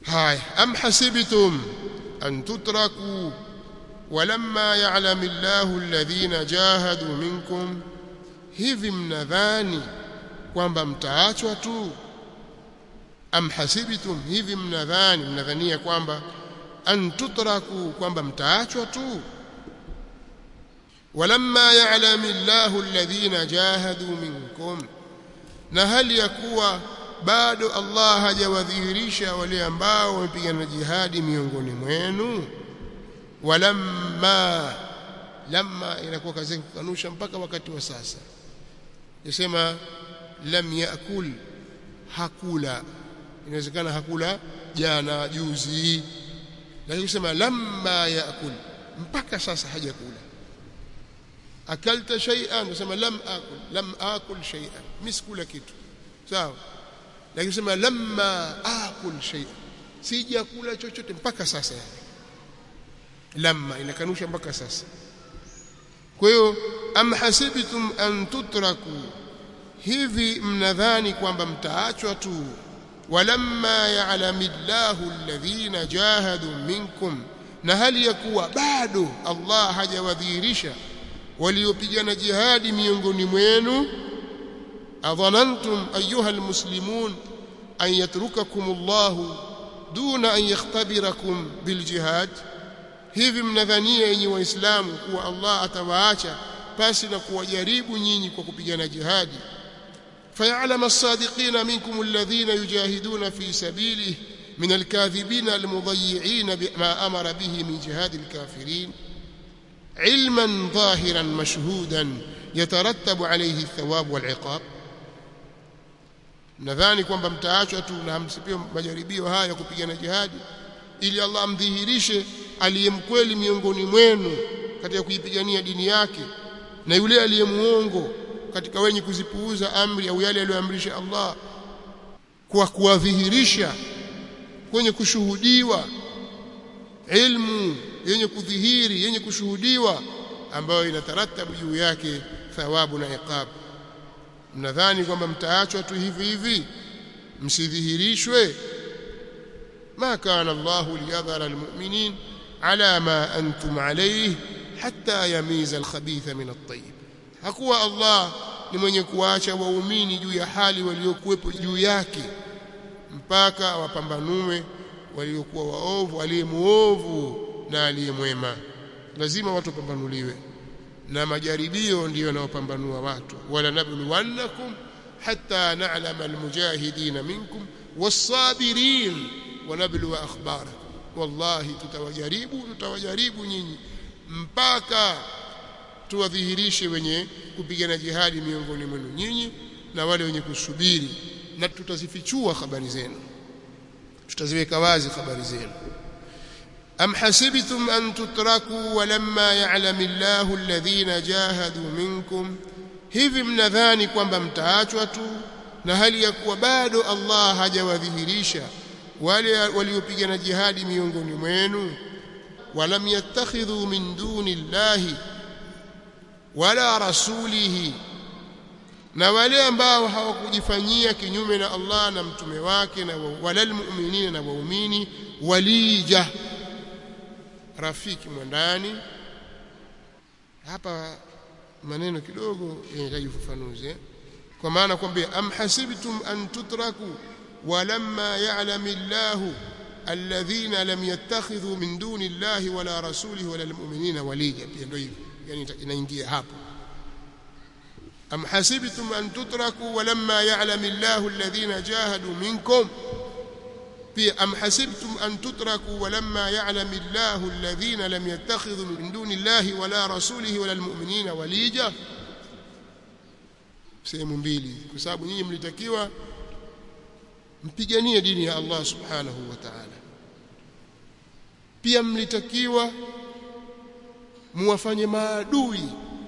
haya am hasibtum an tutraku walamma ya'lamu Allahu alladhina jahadu minkum hivi mnadhani kwamba mtaachwa tu am hasibtum hivi mnadhani mnadhania kwamba an tutraku kwamba mtaachwa tu walamma ya'lamu Allahu alladhina jahadu minkum na hali ya kuwa bado Allah hajawadhihirisha wale ambao wamepigana jihadi miongoni mwenu walamma lamma inakuwa kazi kukanusha mpaka wakati wa sasa yasema lam yaakul hakula inawezekana hakula jana juzi lakini kusema lamma yaakul mpaka sasa hajakula akalta shay'an unasema lam akul lam akul shay'an miskula kitu sawa lakini kusema lamma akul shay'an sijakula chochote mpaka sasa yani lamma inakanusha mpaka sasa kwa hiyo am hasibtum an tutraku hivi mnadhani kwamba mtaachwa tu walamma ya'lamillahu alladhina jahadu minkum na hali ya kuwa bado Allah hajawadhihirisha waliopigana jihadi miongoni mwenu adhanantum ayuha almuslimun an yatrukakum Allah duna an yakhtabirakum biljihad hivi mnadhania yenye waislamu kuwa Allah atawaacha pasi na kuwajaribu nyinyi kwa kupigana jihadi فيعلم الصادقين منكم الذين يجاهدون في سبيله من الكاذبين المضيعين بما أمر به من جهاد الكافرين علما ظاهرا مشهودا يترتب عليه الثواب والعقاب nadhani kwamba mtaachwa tu na hamsipie majaribio haya kupigana jihadi ili Allah amdhihirishe aliyemkweli miongoni mwenu katika kuipigania dini yake na yule aliyemuongo katika wenye kuzipuuza amri au yale aliyoamrisha Allah kwa kuwadhihirisha kwenye kushuhudiwa ilmu yenye kudhihiri yenye kushuhudiwa ambayo inataratabu juu yake thawabu na iqab mnadhani kwamba mtaachwa tu hivi hivi msidhihirishwe ma kana Allahu liyadhara almu'minin ala ma antum alayhi hatta yamiza alkhabitha min at-tayyib hakuwa Allah ni mwenye kuacha waumini juu ya hali waliokuwepo juu yake mpaka wapambanue waliokuwa waovu aliyemuovu na aliyemwema lazima watu wapambanuliwe na majaribio ndiyo yanayopambanua watu wala nabluwannakum hatta na'lama almujahidin minkum was-sabirin wa nabluwa akhbarakum wallahi tutawajaribu tutawajaribu nyinyi mpaka tuwadhihirishe wenye kupigana jihadi miongoni mwenu nyinyi na wale wenye kusubiri na tutazifichua habari zenu tutaziweka wazi habari zenu am hasibtum an tutraku walamma ya'lamu Allahu alladhina jahadu minkum hivi mnadhani kwamba mtaachwa tu na hali ya kuwa bado Allah hajawadhihirisha wale waliopigana jihadi miongoni mwenu walam yattakhidhu min duni Allahi wala rasulihi na wale ambao hawakujifanyia kinyume na Allah na mtume wake na wala almu'minina na waumini walija rafiki mwandani hapa maneno kidogo yanahitaji ufafanuzi kwa maana kwamba am hasibtum an tutraku walamma ya'lamu Allahu alladhina lam yattakhidhu min duni Allahi wala rasulihi wala almu'minina walija pia ndio hivyo yani inaingia hapo am hasibtum an tutraku walamma ya'lamu Allahu alladhina jahadu minkum pia am hasibtum an tutraku walamma ya'lamu Allahu alladhina lam yattakhidhu min duni Allahi wala rasulihi wala almu'minina walija sehemu mbili kwa sababu nyinyi mlitakiwa mpiganie dini ya Allah subhanahu wa ta'ala pia mlitakiwa muwafanye maadui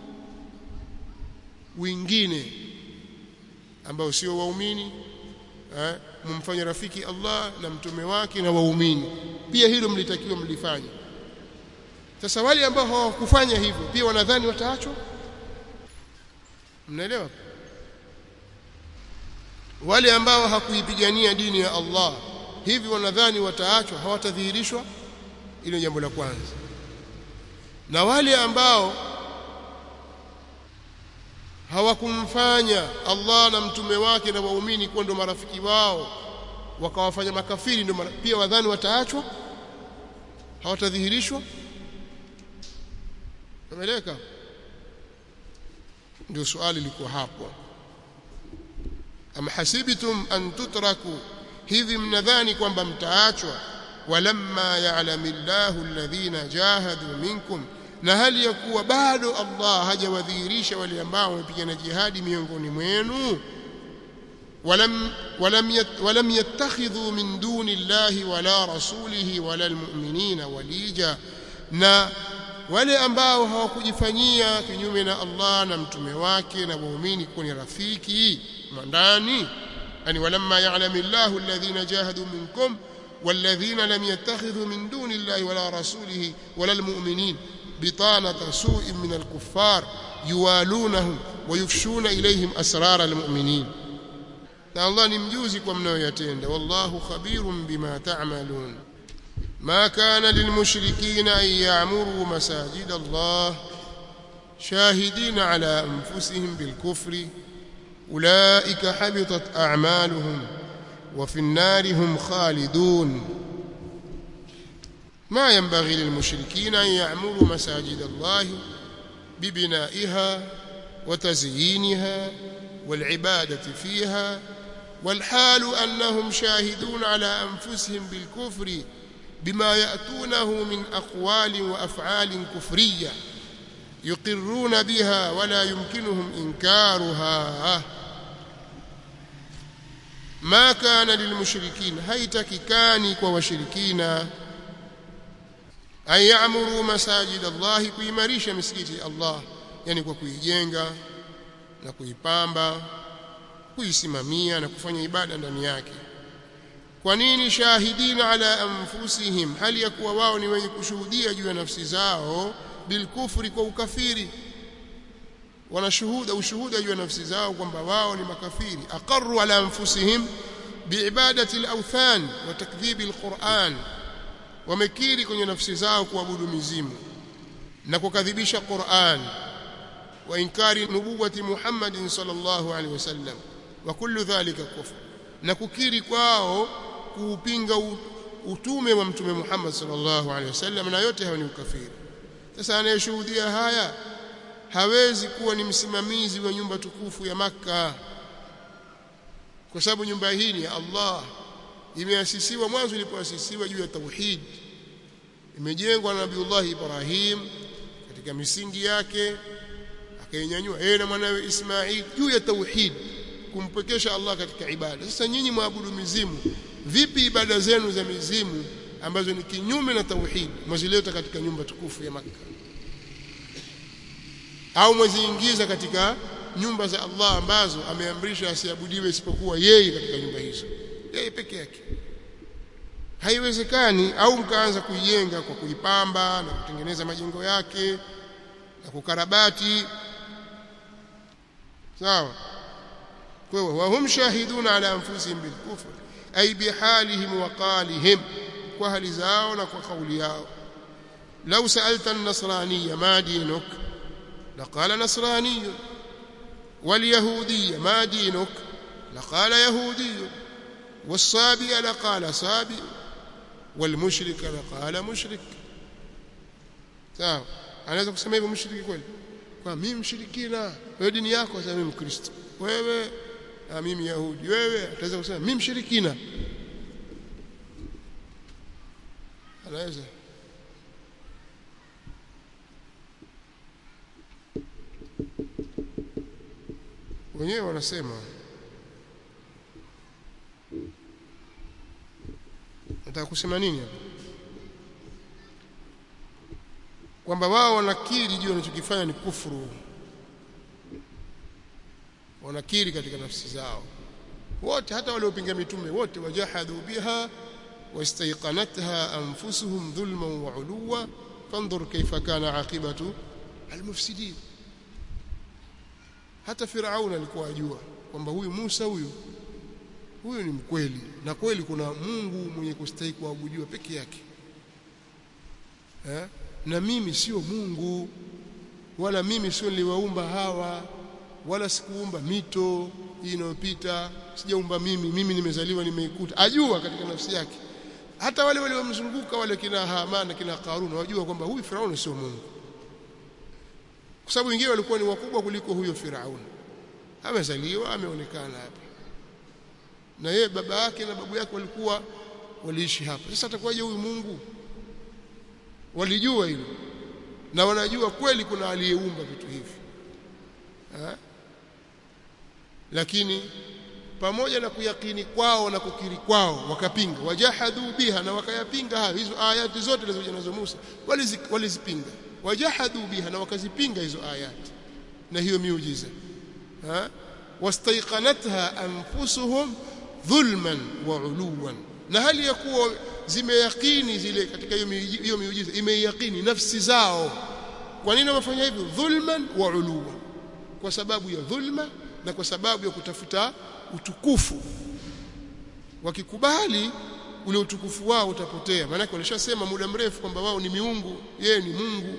wengine ambao sio waumini eh mumfanye rafiki Allah na mtume wake na waumini pia hilo mlitakiwa mlifanye sasa wale ambao hawakufanya hivyo pia wanadhani wataachwa mnaelewa wale ambao hakuipigania dini ya Allah hivi wanadhani wataachwa hawatadhihirishwa hilo jambo la kwanza na wale ambao hawakumfanya Allah na mtume wake na waumini kuwa ndo marafiki wao wakawafanya makafiri ndo pia wadhani wataachwa hawatadhihirishwa umeeleka ndio swali liko hapo am hasibtum an tutraku hivi mnadhani kwamba mtaachwa walamma ya'lamillahu alladhina jahadu minkum na hali ya kuwa bado Allah hajawadhihirisha wale ambao wamepigana jihadi miongoni mwenu ولم ولم ولم يتخذوا من دون الله ولا رسوله ولا المؤمنين وليجا na wale ambao hawakujifanyia kinyume na Allah na mtume wake na waumini kuwa ni rafiki mandani yani walamma ya'lamillahu alladhina jahadu minkum والذين لم يتخذوا من دون الله ولا رسوله ولا المؤمنين بطانة سوء من الكفار يوالونهم ويفشون إليهم أسرار المؤمنين na Allah ni mjuzi kwa mnayoyatenda wallahu khabirun bima ta'malun ma kana lilmushrikina an ya'muru masajid Allah shahidin ala anfusihim bilkufri ulaika habitat a'maluhum wa fi an-nari hum khalidun ما ينبغي للمشركين أن يعمروا مساجد الله ببنائها وتزيينها والعبادة فيها والحال أنهم شاهدون على أنفسهم بالكفر بما يأتونه من أقوال وأفعال كفرية يقرون بها ولا يمكنهم إنكارها ما كان للمشركين هيتك كاني وشركين أن يعمروا مساجد الله كيمريش مسجد الله يعني كويجenga na kuipamba kuisimamia na kufanya ibada ndani yake kwa nini shahidina ala anfusihim hali ya kuwa wao ni wenye kushuhudia juu ya nafsi zao bilkufri kwa ukafiri wanashuhuda ushuhuda juu ya nafsi zao kwamba wao ni makafiri aqarru ala anfusihim biibadati alawthan wa takdhibi alquran wamekiri kwenye nafsi zao kuabudu mizimu na kukadhibisha Qur'an wa inkari nubuwati Muhammadin sallallahu alaihi wasallam wa kullu dhalika kufr na kukiri kwao kuupinga utume wa mtume Muhammad sallallahu alaihi wasallam na yote hayo ni ukafiri sasa anayeshuhudia haya hawezi kuwa ni msimamizi wa nyumba tukufu ya maka kwa sababu nyumba hii ni ya Allah imeasisiwa mwanzo ilipoasisiwa juu ya tauhid imejengwa na Nabiullah Ibrahim katika misingi yake akainyanyua yeye na mwanawe Ismail juu ya tauhid kumpekesha Allah katika ibada sasa nyinyi mwabudu mizimu vipi ibada zenu za mizimu ambazo ni kinyume na tauhid mwazileta katika nyumba tukufu ya Makka au mwaziingiza katika nyumba za Allah ambazo ameamrisha asiabudiwe isipokuwa yeye katika nyumba hizo yeye peke yake haiwezekani au mkaanza kuijenga kwa kuipamba na kutengeneza majengo yake na kukarabati sawa kwa hiyo wahum shahiduna ala anfusihim bilkufr ay bihalihim wa qalihim kwa hali zao na kwa kauli yao law sa'alta an-nasraniyya ma dinuk laqala nasrani واليهودي ما دينك لقال يهودي والصابئ لقال صابئ والمشرك لقال مشرك sawa anaweza kusema hivyo mshiriki kweli kwa mimi mshirikina wewe dini yako sasa mimi mkristo wewe na mimi yahudi wewe ataweza kusema mimi mshirikina anaweza wenyewe wanasema nataka kusema nini hapa kwamba wao wanakiri juu wanachokifanya ni kufuru wanakiri katika nafsi zao wote hata waliopinga mitume wote wajahadu biha wastaiqanatha anfusuhum dhulman wa uluwa fanzur kaifa kana aqibatu almufsidin hata Firaun alikuwa ajua kwamba huyu Musa huyu huyu ni mkweli na kweli kuna Mungu mwenye kustahili kuabudiwa peke yake eh? na mimi sio Mungu wala mimi sio niliwaumba hawa wala sikuumba mito hii inayopita sijaumba mimi mimi nimezaliwa nimeikuta ajua katika nafsi yake hata wale waliomzunguka wale kina Haman kina Karun wajua kwamba huyu Firauni sio Mungu kwa sababu wengine walikuwa ni wakubwa kuliko huyo Firauni amezaliwa ameonekana hapa na yeye baba yake na babu yake walikuwa waliishi hapa sasa atakuwaje huyu Mungu walijua hilo na wanajua kweli kuna aliyeumba vitu hivi ha? lakini pamoja na kuyakini kwao na kukiri kwao wakapinga wajahadu biha na wakayapinga hayo hizo ayati zote zilizokuja nazo Musa walizipinga wajahadu biha na wakazipinga hizo ayati na hiyo miujiza ha wastaiqanatha anfusuhum dhulman wa uluwan na hali ya kuwa zimeyakini zile katika hiyo miujiza imeyakini nafsi zao kwa nini wamefanya hivyo dhulman wa uluwan kwa sababu ya dhulma na kwa sababu ya kutafuta utukufu wakikubali ule utukufu wao utapotea maana walishasema muda mrefu kwamba wao ni miungu yeye ni Mungu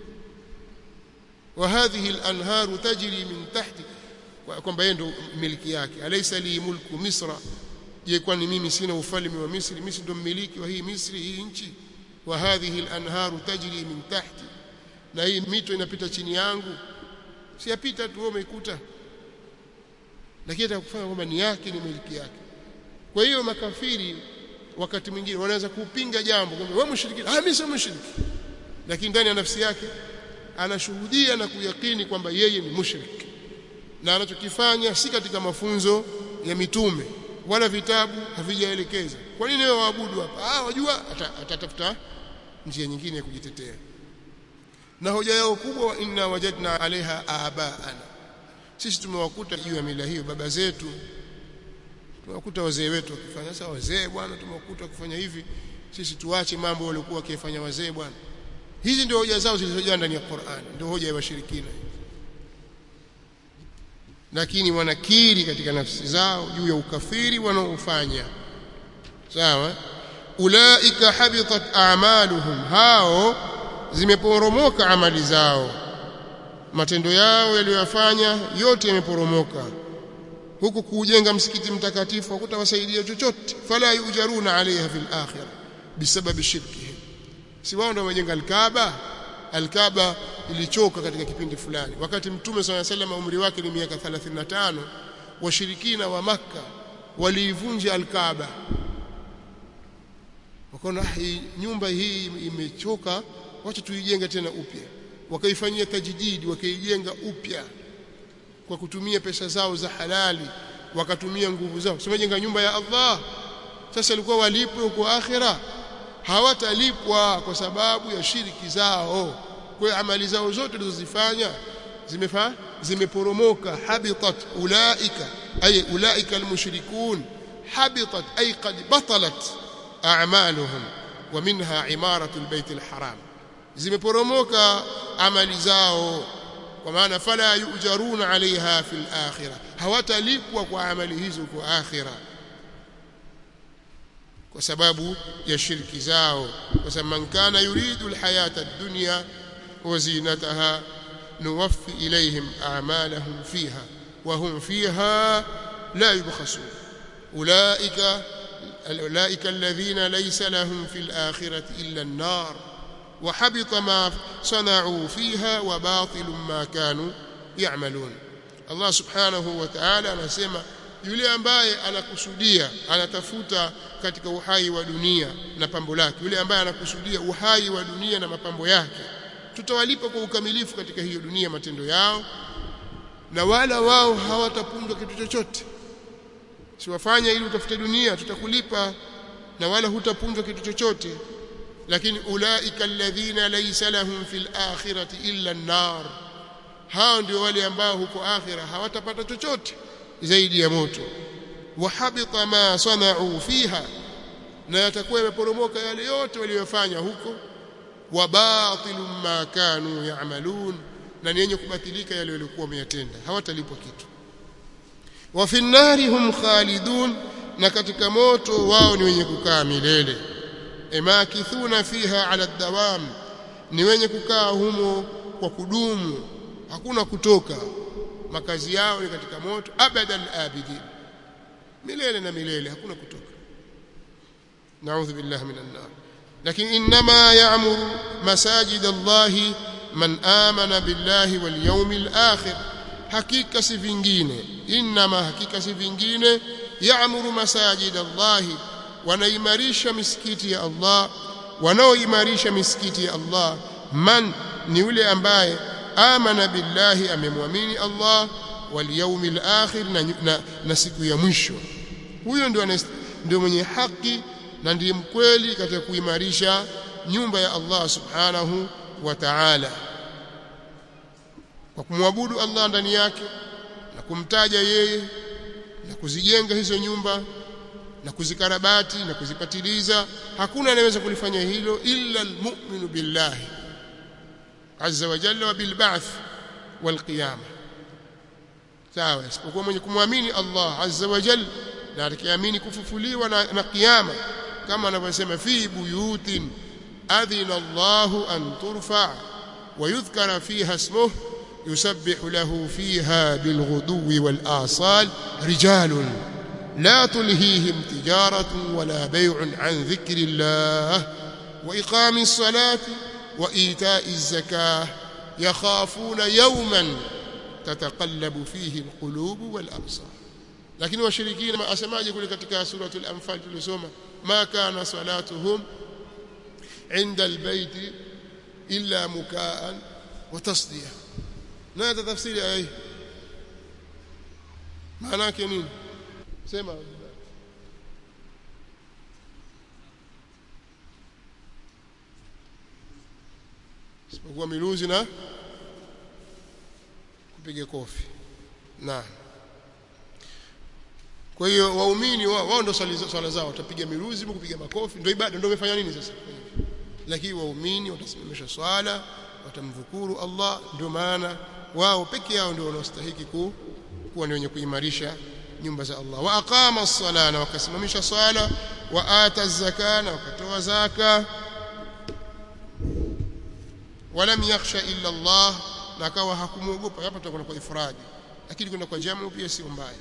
wa hadhihi al-anharu tajri min tahti kwamba yeye ndo miliki yake alaysa li mulku misra je kwani mimi sina ufalme wa Misri Misri ndo mmiliki wa hii Misri hii nchi wa hadhihi al-anharu tajri min tahti na hii mito inapita chini yangu siyapita tu umeikuta lakini atakufanya kwamba ni yake ni miliki yake kwa hiyo makafiri wakati mwingine wanaweza kupinga jambo kwamba wewe mshiriki ah mimi sio mshiriki lakini ndani ya nafsi yake anashuhudia na kuyakini kwamba yeye ni mushriki na anachokifanya si katika mafunzo ya mitume wala vitabu havijaelekeza kwa nini wewe waabudu hapa ah wajua atatafuta njia nyingine ya kujitetea na hoja yao kubwa inna wajadna alaiha abaana sisi tumewakuta juu ya mila hiyo baba zetu tumewakuta wazee wetu wakifanya sasa wazee bwana tumewakuta wakifanya hivi sisi tuache mambo waliokuwa wakifanya wazee bwana hizi ndio hoja zao zilizojaa ndani ya Qur'an ndio hoja ya washirikina lakini wanakiri katika nafsi zao juu ya ukafiri wanaofanya sawa ulaika habitat a'maluhum hao zimeporomoka amali zao matendo yao yaliyofanya yote yameporomoka huku kujenga msikiti mtakatifu hakutawasaidia chochote fala yujaruna alaiha fil akhirah bisababi shirkihim si wao ndio wamejenga alkaaba alkaaba ilichoka katika kipindi fulani wakati mtume swalla sallam umri wake ni miaka 35 washirikina wa makka waliivunja alkaaba wakaona hii nyumba hii imechoka wacha tuijenge tena upya wakaifanyia tajdidi wakaijenga upya kwa kutumia pesa zao za halali wakatumia nguvu zao simejenga nyumba ya Allah sasa ilikuwa walipwe huko akhira hawatalipwa kwa sababu ya shiriki zao kwa amali zao zote zilizozifanya zimefa zimeporomoka habitat ulaika ay ulaika almushrikun habitat ay qad batalat a'maluhum wa minha imaratu albayt alharam zimeporomoka amali zao kwa maana fala yujaruna alaiha fil akhirah hawatalipwa kwa amali hizo kwa akhirah kwa sababu ya shirki zao kwa sababu man kana yuridu alhayata ad-dunya wa zinataha nuwaffi ilayhim a'malahum fiha wa hum fiha la yubkhasun ulaika ulaika alladhina laysa lahum fil akhirati illa an-nar وحبط ما صنعوا فيها وباطل ما كانوا يعملون الله سبحانه وتعالى anasema yule ambaye anakusudia anatafuta katika uhai wa dunia na pambo lake yule ambaye anakusudia uhai wa dunia na mapambo yake tutawalipa kwa ukamilifu katika hiyo dunia matendo yao na wala wao hawatapundwa kitu chochote siwafanya ili utafute dunia tutakulipa na wala hutapundwa kitu chochote lakini ulaika alladhina laysa lahum fil akhirati illa an-nar hao ndio wale ambao huko akhira hawatapata chochote zaidi ya moto wahabita ma sana'u fiha na yatakuwa yameporomoka yale yote waliyofanya huko wa batilum ma kanu ya'malun na ni yenye kubatilika yale waliokuwa wameyatenda hawatalipwa kitu wa fi nnari hum khalidun na katika moto wao ni wenye kukaa milele emakithuna fiha ala dawam ni wenye kukaa humo kwa kudumu hakuna kutoka makazi yao ni katika moto abadal abidin milele na milele hakuna kutoka naudhu billahi minan nar lakini inma ya'muru masajid Allah man amana billahi wal yawmil akhir hakika si vingine inma hakika si vingine ya'muru masajid Allah wanaimarisha misikiti ya Allah wanaoimarisha misikiti ya Allah man ni yule ambaye amana billahi amemwamini Allah wal yawmil akhir na, na, na siku ya mwisho huyo ndio ndio mwenye haki na ndiye mkweli katika kuimarisha nyumba ya Allah subhanahu wa ta'ala kwa kumwabudu Allah ndani yake na kumtaja yeye na kuzijenga hizo nyumba na kuzikarabati na kuzipatiliza hakuna anayeweza kulifanya hilo illa almu'minu billahi azza wa jalla wa bil ba'th wal qiyamah sawa isipokuwa mwenye kumwamini Allah azza wa jalla na atakiamini kufufuliwa na, na kiyama kama anavyosema fi buyutin adhina Allahu an turfa wa yudhkara fiha ismuhu yusabbihu lahu fiha bilghuduwi wal asal rijalun لا تلهيهم تجارة ولا بيع عن ذكر الله وإقام الصلاة وإيتاء الزكاة يخافون يوما تتقلب فيه القلوب والأبصار lakini washirikina asemaje kule katika suratul anfal tulisoma ma kana salatuhum inda albayt illa mukaan wa tasdiya na tafsiri aya hii maana yake nini sema isipokuwa miluzi na kupiga kofi naam kwa hiyo waumini wao wao ndio swala zao watapiga miruzi kupiga makofi ndio ibada ndio wamefanya nini sasa lakini waumini watasimamisha swala watamdhukuru Allah ndio maana wao peke yao ndio wanaostahili ku, kuwa ni wenye kuimarisha nyumba za Allah wa aqama as-sala na wakasimamisha swala wa ata az-zaka na wakatoa zaka walam yakhsha illa Allah na akawa hakumuogopa hapa tutakwenda kwa ifradi lakini kwenda kwa jamu pia sio mbaya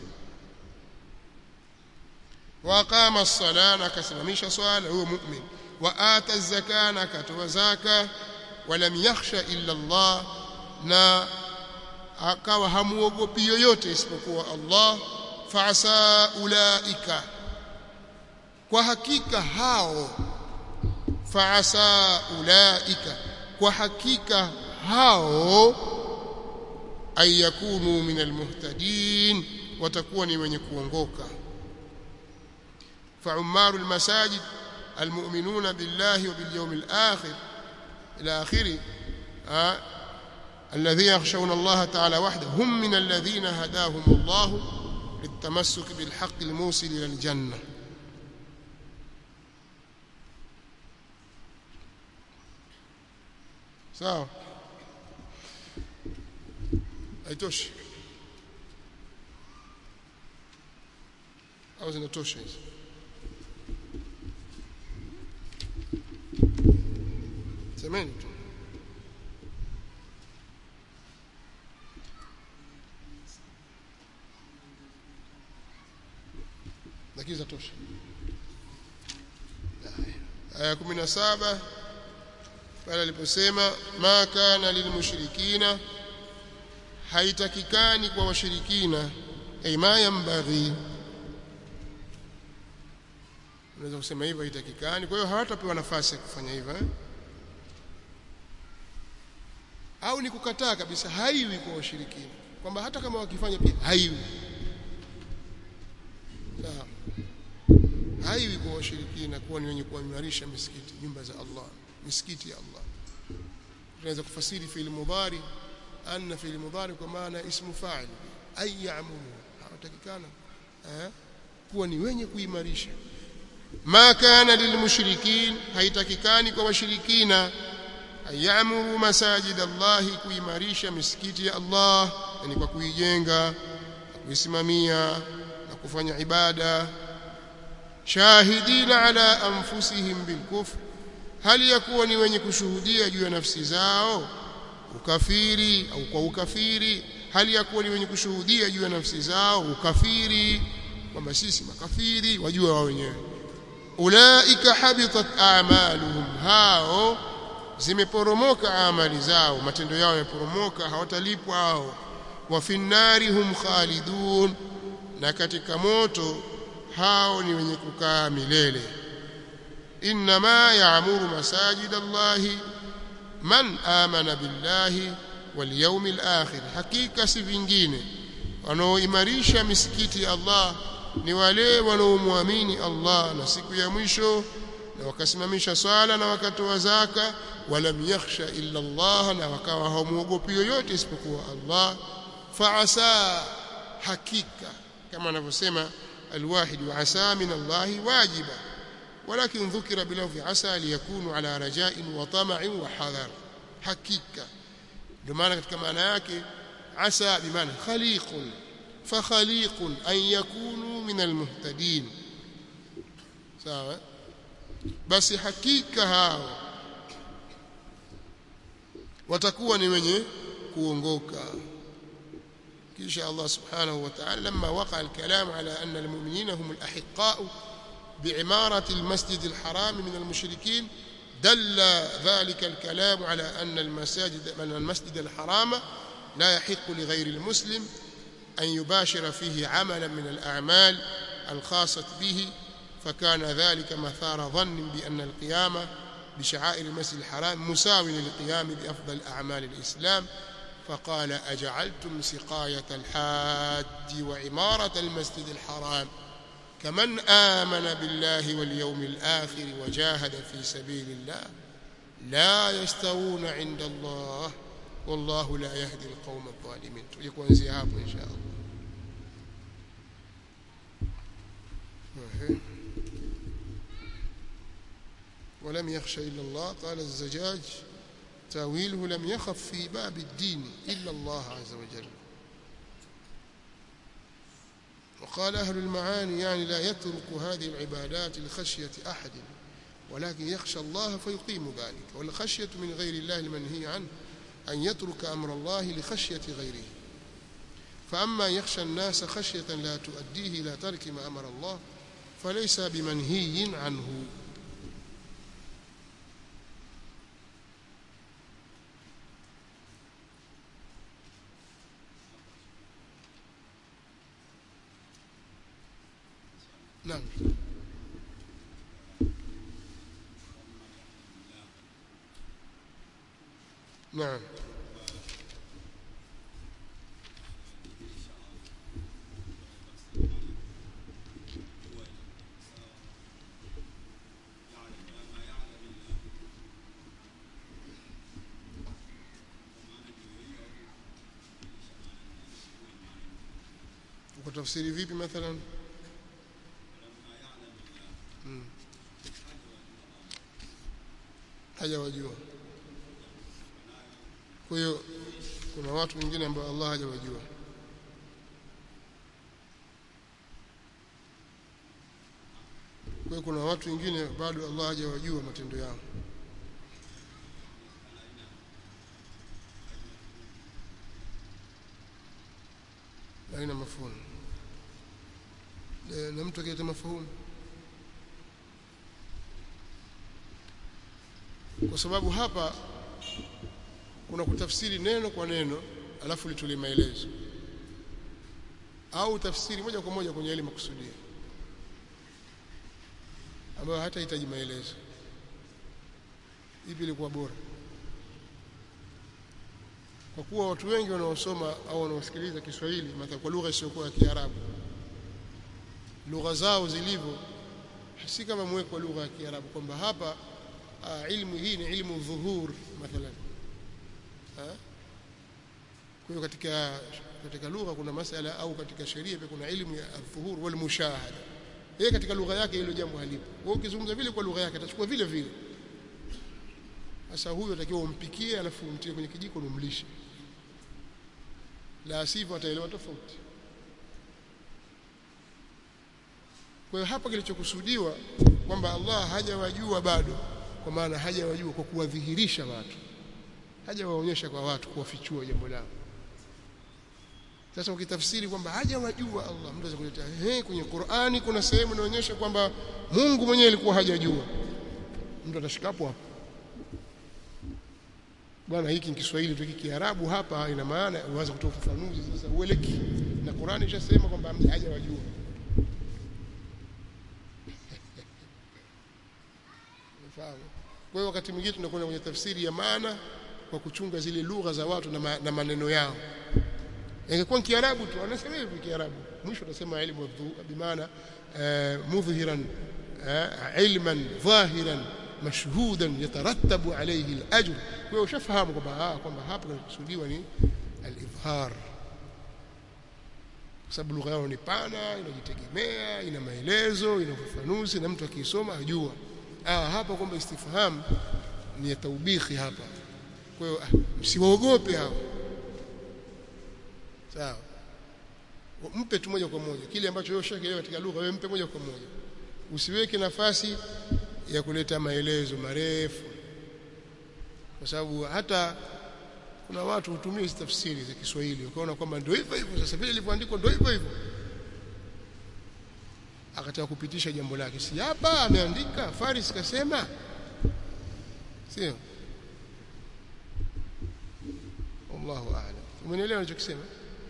وأقام الصلاة كسممش صلاة هو مؤمن وآتى الزكاة كتوى زكاة ولم يخشى إلا الله na akawa hamuogopi yoyote isipokuwa Allah faasa ulaika kwa hakika hao faasa ulaika kwa hakika hao ayakunu min almuhtadin watakuwa ni wenye kuongoka فعمار المساجد المؤمنون بالله وباليوم الآخر إلى آخره آه الذين يخشون الله تعالى وحده هم من الذين هداهم الله للتمسك بالحق الموصل إلى الجنة sawa haitoshi au zinatosha hizi semeni tu lakini zatosha aya 17 pale aliposema ma kana lilmushrikina haitakikani kwa washirikina ay ma yambaghi unaweza kusema hivyo haitakikani kwa hiyo hawatapewa nafasi ya kufanya hivyo eh? au ni kukataa kabisa haiwi kwa washirikina kwamba hata kama wakifanya pia haiwi sawa haiwi kwa washirikina kuwa ni wenye kuimarisha misikiti nyumba za Allah misikiti ya Allah tunaweza kufasiri fi'il mudhari anna fi'il mudhari kwa maana ismu fa'il ay ya'muru hawatakikana eh kuwa ni wenye kuimarisha ma kana lilmushrikin haitakikani kwa washirikina ayamuru masajid Allah kuimarisha misikiti ya Allah yani kwa kuijenga kuisimamia na kufanya ibada shahidina ala anfusihim bilkufr hali ya kuwa ni wenye kushuhudia juu ya nafsi zao ukafiri au kwa ukafiri hali ya kuwa ni wenye kushuhudia juu ya nafsi zao ukafiri kwamba sisi makafiri wajua wao wenyewe ulaika habitat a'maluhum hao zimeporomoka amali zao matendo yao yameporomoka hawatalipwa hao wa finnari hum khalidun na katika moto hao ni wenye kukaa milele inma ya'muru masajid Allahi man amana billahi wal yawmil akhir hakika si vingine wanaoimarisha misikiti ya Allah ni wale wanaomwamini Allah na siku ya mwisho na wakasimamisha swala na wakatoa zaka walam yakhsha illa Allah na wakawa hawamuogopi yoyote isipokuwa Allah faasa hakika kama anavyosema alwahid wa asa min Allah wajiba ولكن ذكر بلفظ عسى ليكون على رجاء وطمع وحذر حقيقه بمعنى katika maana yake asa bimaana khaliqun fakhaliqun an yakunu min almuhtadin sawa basi hakika hao watakuwa ni wenye kuongoka kisha Allah subhanahu wa ta'ala lamma waqa al-kalam ala anna al-mu'minina hum al-ahiqqa بعمارة المسجد الحرام من المشركين دل ذلك الكلام على أن المساجد من المسجد الحرام لا يحق لغير المسلم أن يباشر فيه عملا من الأعمال الخاصة به فكان ذلك مثار ظن بأن القيام بشعائر المسجد الحرام مساو للقيام بأفضل أعمال الإسلام فقال أجعلتم سقاية الحاج وعمارة المسجد الحرام كمن آمن بالله واليوم الآخر وجاهد في سبيل الله لا يستوون عند الله والله لا يهدي القوم الظالمين يكون زياب إن شاء الله ولم يخش إلا الله قال الزجاج تاويله لم يخف في باب الدين إلا الله عز وجل وقال أهل المعاني يعني لا يترك هذه العبادات لخشية أحد ولكن يخشى الله فيقيم ذلك والخشية من غير الله المنهي عنه أن يترك أمر الله لخشية غيره فأما يخشى الناس خشية لا تؤديه إلى ترك ما أمر الله فليس بمنهي عنه نعم نعم ukatafsiri vipi mathalan hajawajua kwa hiyo kuna watu wengine ambao Allah hajawajua kwa hiyo kuna watu wengine bado Allah hajawajua matendo yao haina mafumu na mtu akileta mafumu kwa sababu hapa kuna kutafsiri neno kwa neno alafu litolee maelezo au tafsiri moja kwa moja kwenye ile makusudio ambayo hata hitaji maelezo ipi ilikuwa bora kwa kuwa watu wengi wanaosoma au wanaosikiliza Kiswahili mathalan kwa lugha isiyokuwa ya Kiarabu lugha zao zilivyo si kama mweko wa lugha ya Kiarabu kwamba hapa uh, ilmu hii ni ilmu dhuhur mathalan kwa hiyo katika katika lugha kuna masala au katika sheria pia kuna ilmu ya dhuhur wal mushahada yeye katika lugha yake hilo jambo halipo wewe ukizungumza vile kwa lugha yake atachukua vile vile sasa huyo atakiwa umpikie alafu umtie kwenye kijiko na umlishe la sivyo ataelewa tofauti kwa hiyo hapa kilichokusudiwa kwamba Allah hajawajua bado kwa maana hajawajua kwa kuwadhihirisha watu hajawaonyesha kwa watu kuwafichua jambo lao sasa ukitafsiri kwamba hajawajua Allah mtu kuleta eh kwenye Qur'ani kuna sehemu inaonyesha kwamba Mungu mwenyewe alikuwa hajajua mtu atashikapo hapo bwana hiki ni Kiswahili tu Kiarabu hapa ina maana uanze kutoa ufafanuzi sasa ueleki na Qur'ani ishasema kwamba hajawajua Unafahamu kwa hiyo wakati mwingine tunakwenda kwenye tafsiri ya maana kwa kuchunga zile lugha za watu na, ma, na maneno yao ingekuwa kiarabu tu anasema hivi kiarabu mwisho atasema ilmu bimaana mudhhiran ilman dhahiran mashhudan yatarattabu alayhi al-ajr kwa hiyo ushafahamu kwamba kwamba hapa kinakusudiwa ni al-idhhar kwa sababu lugha yao ni pana inajitegemea ina maelezo ina ufafanuzi na mtu akisoma ajua ah hapa kwamba istifham ni ya taubikhi hapa kwa hiyo msiwaogope hao sawa mpe tu moja kwa moja kile ambacho wewe ushakielewa katika lugha wewe mpe moja kwa moja usiweke nafasi ya kuleta maelezo marefu kwa sababu hata kuna watu hutumia hizo tafsiri za Kiswahili ukaona kwamba ndio hivyo hivyo sasa vile ilivyoandikwa ndio hivyo hivyo akataka kupitisha jambo lake si hapa ameandika Faris kasema sio Allahu a'lam umeelewa ninachokisema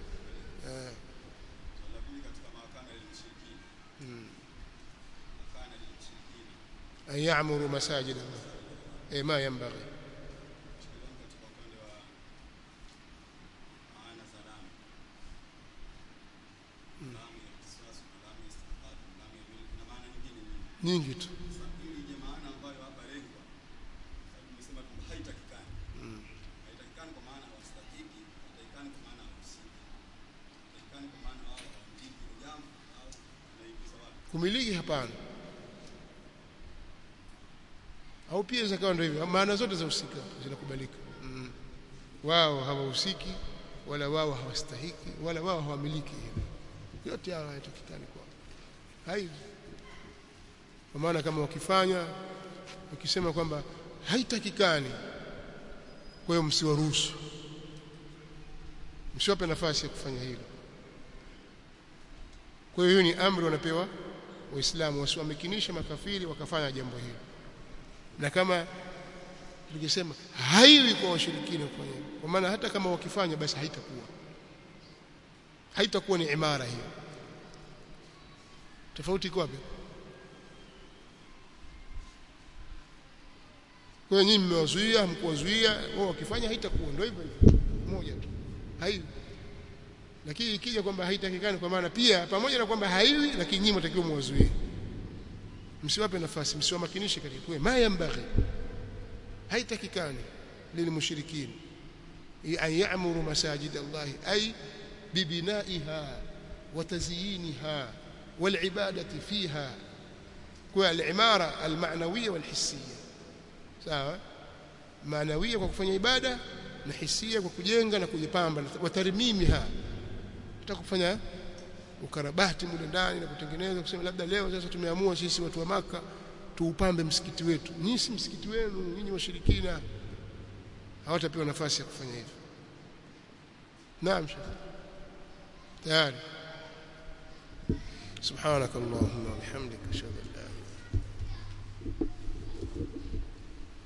أن يعمروا مساجد الله إيه ما ينبغي nyingi tu kumiliki hapana au pia zikawa ndio hivyo maana zote za usika zinakubalika mm. wao hawahusiki wala wao hawastahiki wala wao hawamiliki yote haya hayatakikani kwao haivi kwa maana kama wakifanya wakisema kwamba haitakikani kwa hiyo msiwaruhusu msiwape nafasi ya kufanya hilo kwa hiyo hiyo ni amri wanapewa waislamu wasiwamekinisha makafiri wakafanya jambo hilo na kama tukisema haiwi kwa washirikina kufanya hivyo kwa maana hata kama wakifanya basi haitakuwa haitakuwa ni imara hiyo tofauti iko wapi kwa hiyo nyinyi mmewazuia mkuwazuia wao wakifanya haitakuwa ndio hivyo hivyo moja tu haiwi lakini ikija kwamba haitakikani kwa maana pia pamoja na kwamba haiwi lakini nyinyi mtakiwa muwazuie msiwape nafasi msiwamakinishe katika kwa ma yambaghi haitakikani lilmushrikin an ya'muru masajid Allah ay bibinaiha wa tazyiniha والعباده فيها والعماره المعنويه والحسيه sawa maanawia kwa kufanya ibada na hisia kwa kujenga na kujipamba wa tarmimiha tutakufanya ukarabati mule ndani na kutengeneza kusema labda leo sasa tumeamua sisi watu wa maka tuupambe msikiti wetu nyinyi si msikiti wenu nyinyi washirikina hawatapewa nafasi ya kufanya hivyo naam tayari سبحانك اللهم وبحمدك اشهد ان